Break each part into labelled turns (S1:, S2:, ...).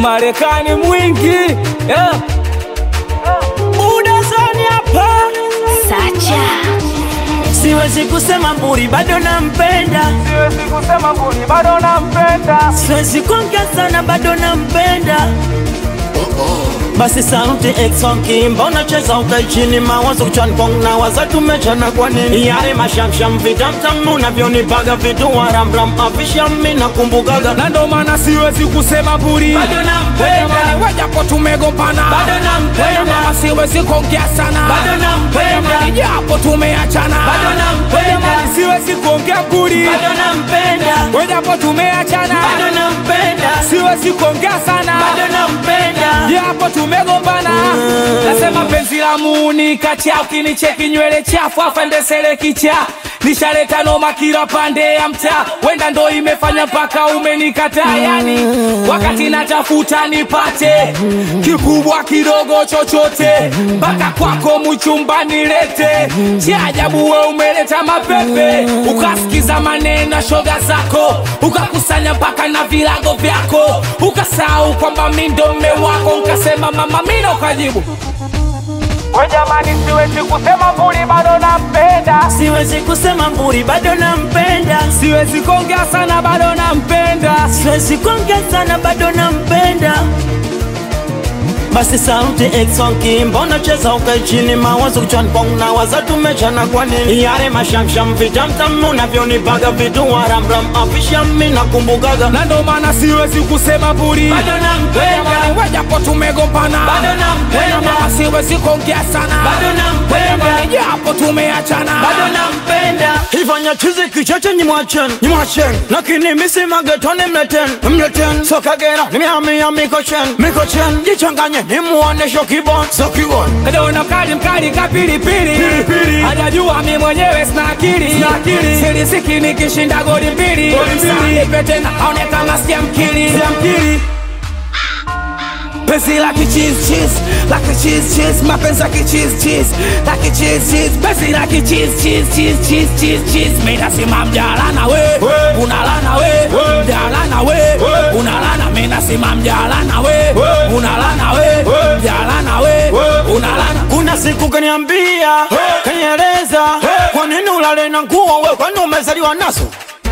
S1: Umarekani mwingi yeah. Udazani hapa
S2: Sacha
S3: Siwezi kusema mburi bado nampenda,
S1: siwezi kusema mbuni bado nampenda
S3: siwezi kuongea sana bado nampenda. Basi sauti exonki, mbona cheza ukai chini, mawazo kichwani kwangu na waza tumechana kwa nini? Yale mashamsham vitamtam unavyonipaga vitu waramram afisha mimi nakumbukaga
S1: na ndo maana siwezi kusema mburi
S3: bado nampenda,
S1: wajapo tumegombana
S3: bado nampenda,
S1: Mama siwezi kuongea sana
S3: bado nampenda,
S1: japo tumeachana
S3: bado nampenda,
S1: siwezi kuongea mburi
S3: bado nampenda,
S1: wajapo tumeachana
S3: bado nampenda,
S1: siwezi kuongea sana
S3: bado nampenda.
S1: japo tumegombana nasema penzi la muni kacha ukinicheki nywele chafu afandesele kicha nishaleta noma kila pande ya mtaa wenda ndo imefanya mpaka umenikataa yani wakati natafuta nipate kikubwa kidogo chochote mpaka kwako mchumba nilete cha ajabu we umeleta mapepe ukasikiza maneno ya shoga zako ukakusanya mpaka na vilago vyako ukasahau kwamba mi ndo mme wako ukasema mama mina ukajibu we jamani siwezi kusema mbuli bado nampenda
S3: Siwezi kusema mburi bado nampenda,
S1: siwezi kuongea sana bado nampenda
S3: siwezi kuongea sana bado nampenda. Basi sauti exonki, mbona cheza ukai chini, mawazo kichwani kwangu na waza tumechana kwa nini? Yale mashamsham vitamtam unavyonipaga vitu waramram afisha mimi nakumbukaga
S1: na ndo maana siwezi kusema mbuli
S3: bado nampenda,
S1: wajapo tumegombana
S3: bado nampenda,
S1: Mama siwezi kuongea sana
S3: bado nampenda,
S1: japo tumeachana
S3: bado nampenda. Ifanya chizi kichache nyimwachen, nyimwachen, lakini misi magetoni mleten, mleten. Sokagera nimehamia mikochen, mikochen, jichanganye nimuonesho kibon, so kibon.
S1: Kadona mkali mkali kapilipili
S3: Pilipili.
S1: hajajua mi mwenyewe sina akili
S3: Sina akili.
S1: silisiki nikishinda goli mbili
S3: Goli mbili.
S1: Sanipe tena aone kama sija mkili
S3: Siamkiri,
S1: Penzi la kicheese cheese, la kicheese cheese, mapenzi ya kicheese cheese, la kicheese cheese, penzi la kicheese cheese cheese cheese cheese cheese. Mimi nasema mjalana we,
S3: We.
S1: unalana we,
S3: We.
S1: mjalana we,
S3: We.
S1: unalana. Mimi nasema mjalana we,
S3: We.
S1: unalana we,
S3: We.
S1: mjalana we,
S3: We.
S1: unalana.
S3: kuna siku kaniambia, kanieleza, kwa nini ulale na nguo we, kwani umezaliwa nazo?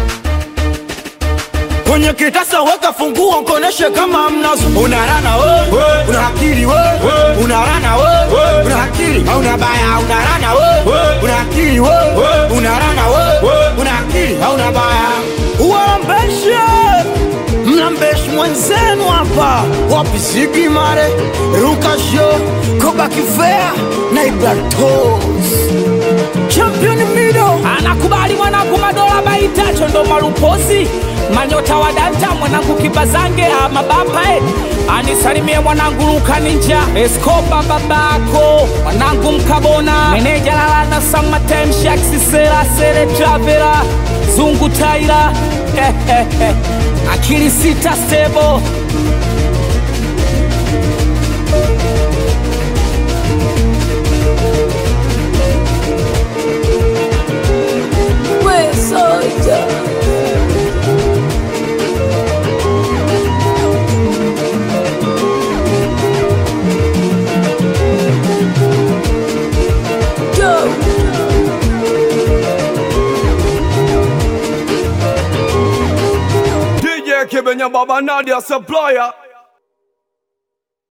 S3: kwenye kitasa weka funguo koneshe kama mnazo unarana we, una akili we, unarana we, una akili hauna baya unarana we, una akili we, unarana we, una akili hauna baya uwambeshe mlambeshi mwenzenu hapa wapisigi mare rukasho kobakifea na ibratos champion mido
S1: anakubali mwanangu madola baitacho ndo malupozi manyota wa danta mwanangu kibazange amabapae anisalimie mwanangu luka ninja eskoba babako mwanangu mkabona meneja lalana samatemshaksisera sere travera zungu taira akili sita stebo
S2: We soja Go
S4: DJ Kibenya Baba Nadia Supplier